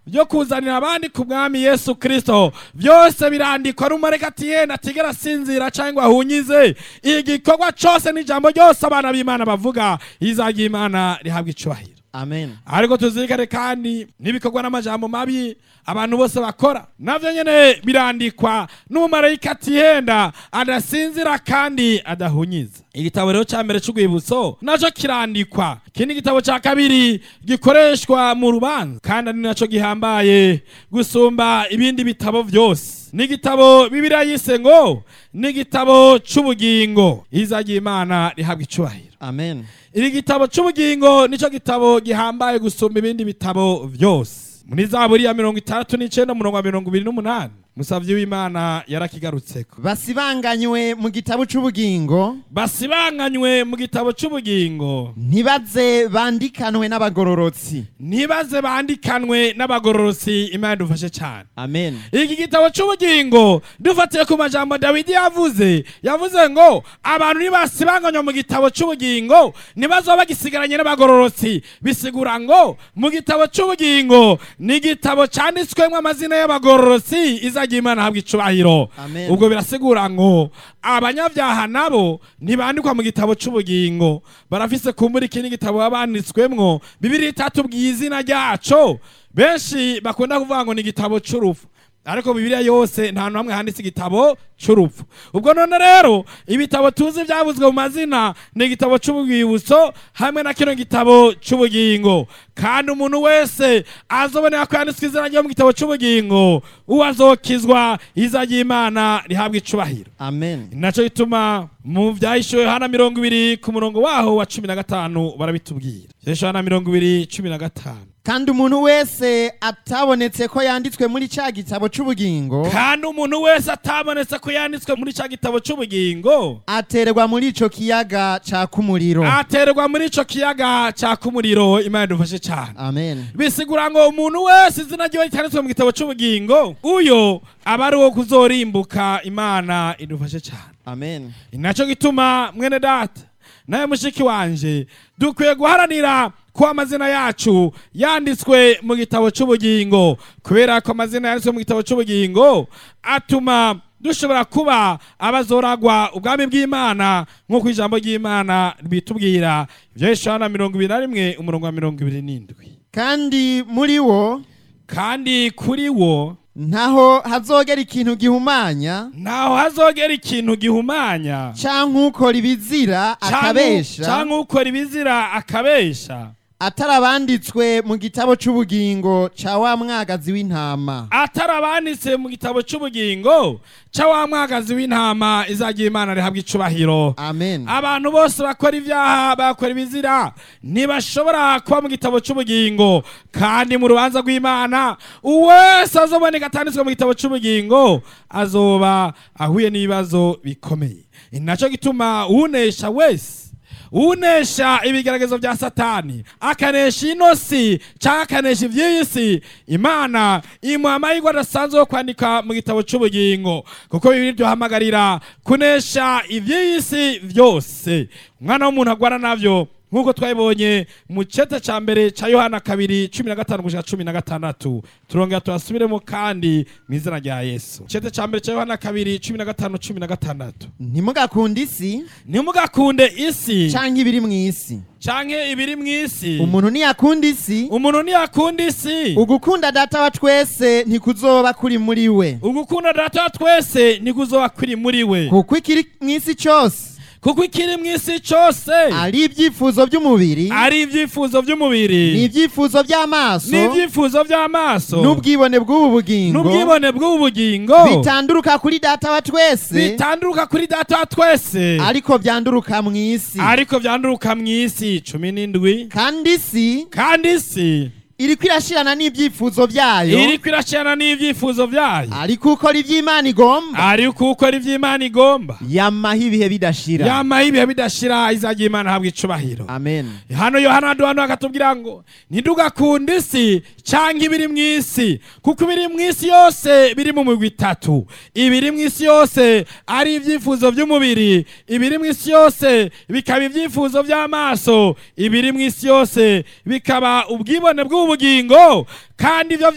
byo kuzanira abandi ku mwami yesu kirisito byose birandikwa n'umureka ati yenda atigera asinzira cyangwa ahunyize igikorwa cyose n'ijambo ryose abana b'imana bavuga izajya imana rihabwa icyubahiro amen ariko tuzirikane kandi n'ibikorwa n'amajambo mabi abantu bose bakora nabyo nyine birandikwa n'umumarayika atihenda adasinzira kandi adahunyiza igitabo rero cya mbere cy'urwibutso nacyo kirandikwa iki ni igitabo cya kabiri gikoreshwa mu rubanza kandi ari nacyo gihambaye gusumba ibindi bitabo byose ni igitabo bibiriya yise ngo ni igitabo cy'ubugingo izajya imana rihabwa icyubahiro amen iri gitabo cy'ubugingo nicyo gitabo gihambaye gusumba ibindi bitabo byose muri zaburi ya mirongo itandatu n'icyenda umurongo wa mirongo ibiri n'umunani musabye w'imana yarakigarutseko basibanganywe mu gitabo cy'ubugingo basibanganywe mu gitabo cy'ubugingo ntibaze bandikanwe n'abagororotsi ntibaze bandikanwe n'abagororosi imana idufashe cyane amen iki gitabo cy'ubugingo dufatiye ku majambo dawidi yavuze yavuze ngo abantu nibasibanganywa mu gitabo cy'ubugingo ntibazoba bagisigaranye n'abagororotsi bisigura ngo mu gitabo cy'ubugingo ni igitabo cyanditswemo amazina y'abagororotsi izajya imana habwa icubahiro Amen. ubwo birasigura ngo abanyabyaha nabo ntibandikwa mu gitabo cy'ubugingo barafise kumbura ikindi gitabo baba banditswemwo bibiri itatubwiye izina ryaco benshi bakunda kuvuga ngo ni igitabo cy'urupfu ariko bibiliya yose nta n'amwe handitse igitabo cy'urupfu ubwo none rero ibitabo tuzi byavuzwe mu mazina ni igitabo cy'ubwibutso hamwe na kino gitabo cy'ubugingo kandi umuntu wese azobonera ko yanditswe izina rye mu gitabo cy'ubugingo uwo azokizwa izajya imana rihabwa icubahiro amen nacyo gituma mu byahishuwe hana mirongo ibiri ku murongo waho wa cumi na gatanu barabitubwira byahishuwe hana mirongo ibiri cumi na gatanu kandi umuntu wese atabonetse ko yanditswe muri cya gitabo cy'ubugingo kandi umuntu wese atabonetse ko yanditswe muri cya gitabo cy'ubugingo aterwa muri icyo kiyaga cyaka umuriro aterwa muri icyo kiyaga cyaka umuriro imana idufashe cyane amen bisigura ngo umuntu wese izina ryiwe ryanditswe mu gitabo cy'ubugingo uyo aba ari uwo kuzorimbuka imana idufashe cyane amen Ni nacyo gituma mwene data nawe mushiki wanje dukwiye guharanira ko amazina yacu yanditswe mu gitabo cy'ubugingo kubera ko amazina yanditswe mu gitabo cy'ubugingo atuma dushobora kuba abazoragwa ubwami bw'imana nk'uko ijambo ry'imana bitubwira ibyo yeshana mirongo ibiri na rimwe umurongo wa mirongo ibiri n'indwi kandi muri wo kandi kuri wo ntaho hazogera ikintu gihumanya ntaho hazogera ikintu gihumanya cyangwa ukora ibizira akabesha cyangwa ukora ibizira akabesha atarabanditswe mu gitabo cy'ubugingo cya wa mwagazi w'intama atarabanditse mu gitabo cy'ubugingo cya wa mwagazi w'intama izajya imana rihabwa icubahiro amen abantu bose bakora ibyaha bakora ibizira ntibashobora kuba mu gitabo cy'ubugingo kandi mu rubanza rw'imana uwese azoboneka atanditswe mu gitabo cy'ubugingo azoba ahuye n'ibibazo bikomeye ni nacyo gituma unesha wese unesha ibigeragezo bya satani akanesha ino si cyangwa akanesha iby'iyi si imana imuha amahirwe adasanzwe yo kwandika mu gitabo cy'ubugingo kuko bibiri duhamagarira kunesha iby'iyi si byose umwana w'umuntu agwana nabyo nk'uko twabibonye mu cyeta cya mbere cya yohana kabiri cumi na gatanu gushika cumi na gatandatu turongera turasubiremo kandi mu izina rya yesu icyeta cya mbere cya yohana kabiri cumi na gatanu cumi na gatandatu ntimugakunde isi ntimugakunde isi cyangwa ibiri mu isi canke ibiri mu isi umuntu ntiyakunda isi umuntu ntiyakunda isi ugukunda data wa twese ntikuzoba kuri muri we ugukunda data wa twese nikuzoba kuri muri we kuko ikiri mu isi cyose kuko ikiri mu isi cyose ari ibyifuzo by'umubiri ari ibyifuzo ni by'umubiri ibyifuzo by'amaso n'ibyifuzo by'amaso n'ubwibone bw'ubu bugingo n'ubwibone bw'ubu bugingo bitanduruka kuri data wa twese bitanduruka kuri data wa twese ariko byanduruka mu isi ariko byanduruka mu isi cumi n'indwi kandi isi kandi isi iriko irashirana n'ibyifuzo byayo iriko irashirana n'ibyifuzo byayo ariko ukora iby'imana igomba ariko ukora iby'imana igomba yamaho ibihe bidashira yamaho ibihe bidashira izajya imana ahabwa icubahiro amen hano yohana duhano akatubwira ngo ntidugakunde isi cyangwa ibiri mu isi kuko ibiri mu isi yose biri mu migwi itatu ibiri mu isi yose ari ibyifuzo by'umubiri ibiri mu isi yose bikaba ibyifuzo by'amaso ibiri mu isi yose bikaba ubwibone bw'ubugingo kandi ibyo